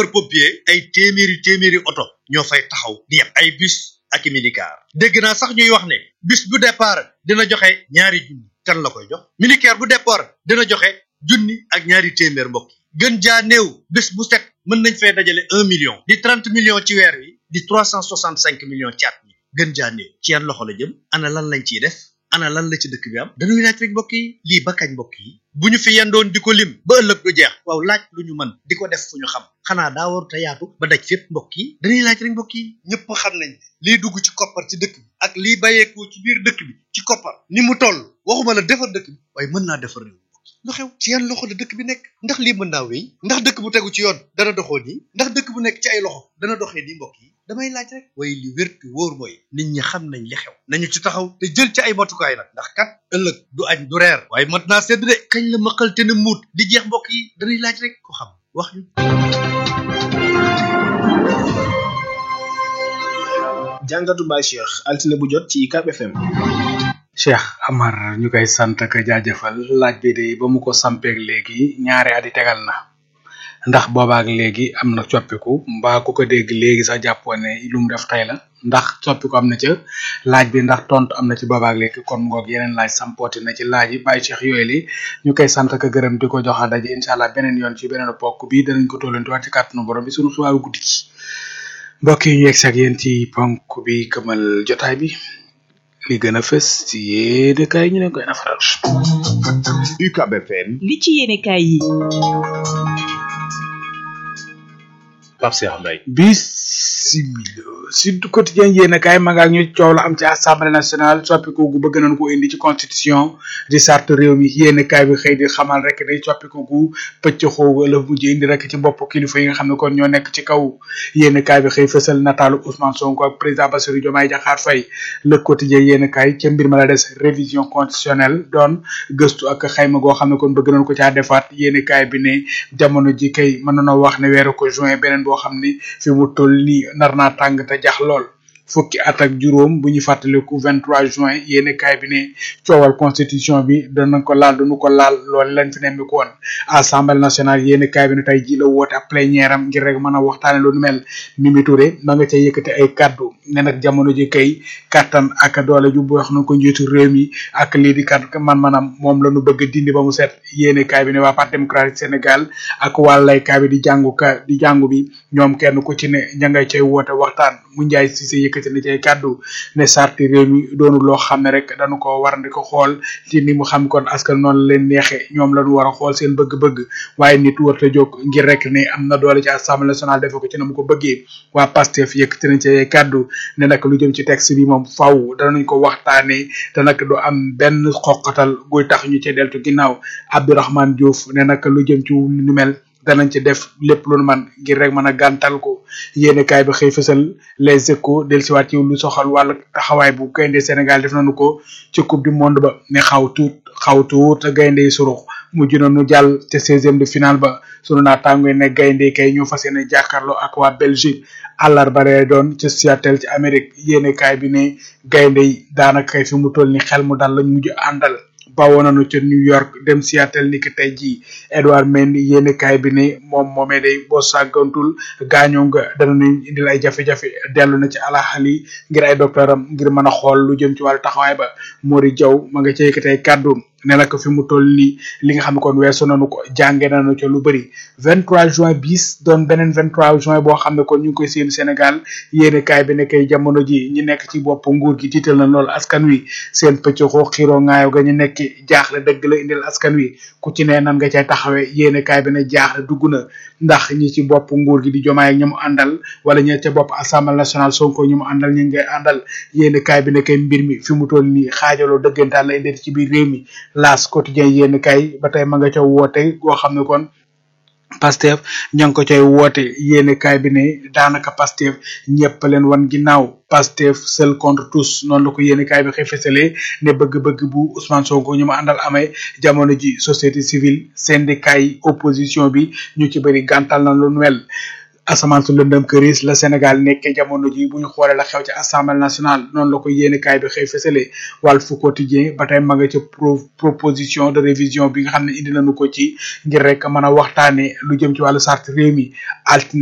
sapeur pompier ay téeméeri téeméeri oto ñoo fay taxaw di yem ay bus ak i minicar dégg naa sax ñuy wax ne bus bu départ dina joxe ñaari junni kan la koy jox minicar bu départ dina joxe junni ak ñaari téeméer mbokk yi gën jaa néew bés bu set mën nañ fay dajale un million di trente millions ci weer wi di trois cent soixante cinq millions ci at mi gën jaa néew ci yan loxo la jëm ana lan lañ ciy def ana lan la ci dëkk bi am dañuy laaj rek mbokk yi lii ba kañ mbokk yi bu ñu fi yendoon di ko lim ba ëllëg du jeex waaw laaj lu ñu mën di ko def fu ñu xam xanaa daa waru te yaatu ba daj fépp mbokk yi dañuy laaj rek mbokk yi ñëpp xam nañ lii dugg ci koppar ci dëkk bi ak lii bàyyeekoo ci biir dëkk bi ci koppar ni mu toll waxuma la defar dëkk bi waaye mën naa defar réew lu xew ci yan loxo la dëkk bi nekk ndax lii mën naa wéy ndax dëkk bu tegu ci yoon dana doxoo nii ndax dëkk bu nekk ci ay loxo dana doxee nii mbokk yi damay laaj rek waaye li wér te wóor mooy nit ñi xam nañ li xew nañu ci taxaw te jël ci ay matukaay nag ndax kat ëllëg du añ du reer waaye mat naa sedd de kañ la maqal te ne muut di jeex mbokk yi dañuy laaj rek ko xam wax ñu jàngatu Baye Cheikh altine bu jot ci UCAB FM Cheikh Amar ñu koy sant ak jaajëfal laaj bi de ba mu ko sampeeg léegi ñaari at yi tegal na ndax boobaak léegi am na coppiku mbaa ku ko dégg léegi sax jàppoo ne lu mu def tey la ndax coppiku am na ca laaj bi ndax tontu am na ci boobaak léegi kon ngoog yeneen laaj sampooti na ci laaj yi Baye Cheikh yooyu li ñu koy sant ak gërëm di ko joxa daje incha allah beneen yoon ci beneen pokk bi danañ ko tollanti waat ci kàttanu borom bi suñu xibaaru guddi gi mbokk yi ñu yegg ak yéen ci ponk bi këmal jotaay bi li gën a fës ci yéene kaay ñu ne koy nafaral UCAB FM li ci yéene kaay yi Pape Cheikh Mbaye bisimila Sud Quotidien yéen a kaay ma nga ak ñu coow la am ci assemblée nationale soppiku gu bëgg nañ ko indi ci constitution di sart réew mi yéen a kaay bi xëy di xamal rek day soppiku gu pëcc xoogu la mujj indi rek ci bopp kilifa yi nga xam ne kon ñoo nekk ci kaw yéen a kaay bi xëy fësal nataalu Ousmane Sonko ak président Bassirou Diomaye Diakhar Faye le quotidien yéen a kaay ca mbir ma la des révision constitutionnelle doon gëstu ak xayma goo xam ne kon bëgg nañ ko caa defaat yéen a kaay bi ne jamono ji kay mën nañoo wax ne weeru ko juin beneen boo xam ni fi mu toll nii nar naa tàng te jax lool fukki at ak juróom bu ñu fàttaliku 23 juin yéeni kaay bi ne coowal constitution bi danañ ko laal duñu ko laal loolu lañ fi nemmi ko woon assemblée nationale yéeni kaay bi ne tey ji la woote ab plénière am ngir rek mën a waxtaane lu nu mel Mimi Touré ma nga ca yëkkati ay kaddu ne nag jamono ji kay kattan ak doole ju bu wax na ko njiitu réew mi ak lii di kat man manam moom la ñu bëgg dindi ba mu set yéeni kaay bi ne waa parti démocratique Sénégal ak wàllay kaay bi di jàngu ka di jàngu bi ñoom kenn ku ci ne ña ngay cay woote waxtaan mu njaay si sa yëkkati na cay kàddu ne sarti réew mi doonu loo xam ne rek dañu ko war di ko xool ci ni mu xam kon askan noonu leen neexe ñoom lañu war a xool seen bëgg-bëgg waaye nit warta jóg ngir rek ne am na doole ci assemblée nationale defe ko ci na mu ko bëggee waa Pastef yëkkati na cay kàddu ne nag lu jëm ci texte bi moom faw danañ ko waxtaanee te nag du am benn xoqatal guy tax ñu ci deltu ginnaaw Abdourahmane Diouf ne nag lu jëm ci lu mel danañ ci def lépp lu nu man ngir rek mën a gàntal ko yéene kaay bi xëy fësal les échos dellusiwaat ci lu soxal wàllu taxawaay bu gaynde Sénégal def nañu ko ci coupe du monde ba ne xaw tuut xaw tuut gaynde yi surux mujj nañu jàll te seizième de finale ba sunu naataango yi ne gaynde kay ñoo fas yéene jàkkaarloo ak waa Belgique àllarba lay doon ci Seattle ci Amérique yéene kaay bi ne gaynde yi daanaka kay fi mu toll ni xel mu dal lañ mujj àndal bawoo nañu ca New York dem Seattle ni ki tey jii Edouard Mendy yéene kaay bi ne moom moomee day boo sàggantul gaañoo nga danañu indil ay jafe-jafe dellu na ci alaxali ngir ay docteuram ngir mën a xool lu jëm ci wàllu taxawaay ba Mori Diaw ma nga ca yëkkati ay kàddu ne la ko fi mu toll nii li nga xam ne kon weesu nañu ko jànge nañu ca lu bëri 23 juin bis doon beneen 23 juin boo xam ne kon ñu ngi koy seen Sénégal yéene kaay bi ne kay jamono ji ñi nekk ci bopp nguur gi tiital na lool askan wi seen pëccëxoo xiroo ngaayo ga ñu nekk jaaxle dëgg la indil askan wi ku ci ne nan nga cay taxawee yéene kaay bi ne jaaxle dugg na ndax ñi ci bopp nguur gi di jomaay ak ñi mu àndal wala ñi ca bopp assemblée nationale sonko ñi mu àndal ñu ngay àndal yéene kaay bi ne kay mbir mi fi mu toll nii xaajaloo dëggantaan la indi ci biir réew mi laas quotidien yéen kay ba tey ma nga ca woote goo xam ne kon Pastef ña ngi ko cay woote yéene kaay bi ne daanaka Pastef ñëpp leen wan ginnaaw Pastef seul contre tous noonu la ko yéene kaay bi xëy fësalee ne bëgg-bëgg bu Ousmane Sonko ñu ma àndal amee jamono ji société civile syndicat yi opposition bi ñu ci bëri gàntal na lu nuwel asamaan su lëndëm këris la Sénégal nekkee jamono ji bu ñu xoolee la xew ci assemblée nationale noonu la ko yéene kaay bi xëy fësale Walf Quotidien ba tey ma nga ca pro proposition de révision bi nga xam ne indi nañu ko ci ngir rek mën a waxtaane lu jëm ci wàllu charte réew mi altine